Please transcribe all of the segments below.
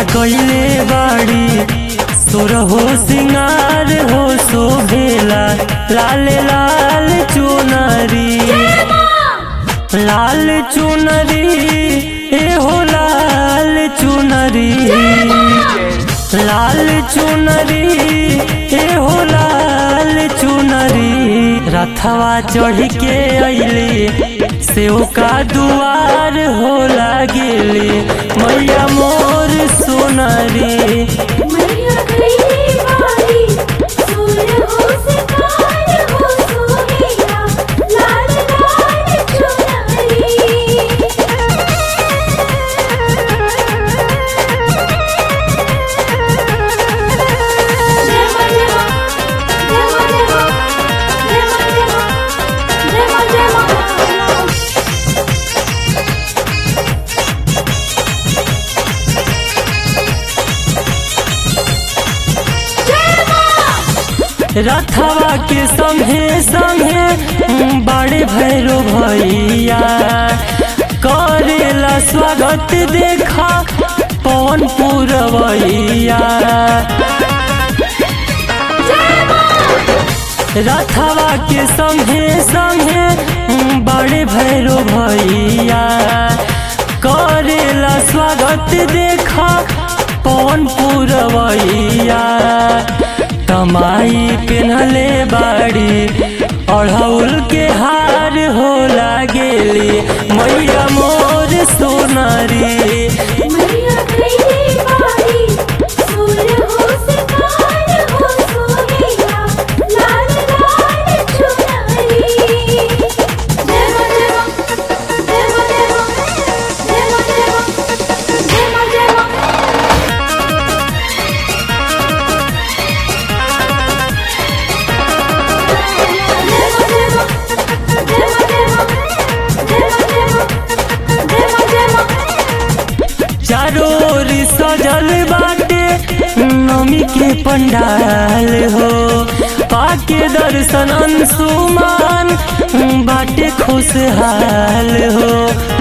कैले बाड़ी सुर हो सिंगार हो शोभेला लाल लाल चुनरी लाल चुनरी ए हो लाल चुनरी लाल चुनरी ए हो लाल चुनरी रथवा चढ़ के अइले सेव का दुआर हो लागेले मैया मोर सोनरी मैया गई बारी सूर हो सितार हो सोहेला लाल लाल चुनरी रथवा के संगे संगे बड़े भैरो भैया करेला स्वागत देखा पवन पुरवैया रथवा के संगे संगे बड़े भैरो भैया करेला स्वागत देखा पवन पुरवैया कमाई पेन्हले बाड़ी अढ़ौल के हार हो लागेली मैया मोर सोनारी मैया गई बारी सूर हो सितार हो सोहेला लाल लाल चुनरी जय मां जय मां जय मां जय मां जय मां जय मां जय मां चारों ओर सजल बाटे नमी के पंडाल हो पाके दर्शन अंशुमान बाटे खुशहाल हो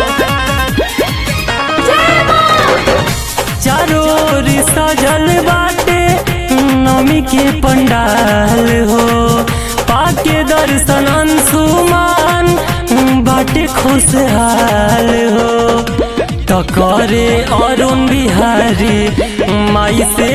चारों ओर सजल बाटे नमी के पंडाल हो पाके दर्शन अंशुमान बाटे खुशहाल हो तो करे अरुण बिहारी माई से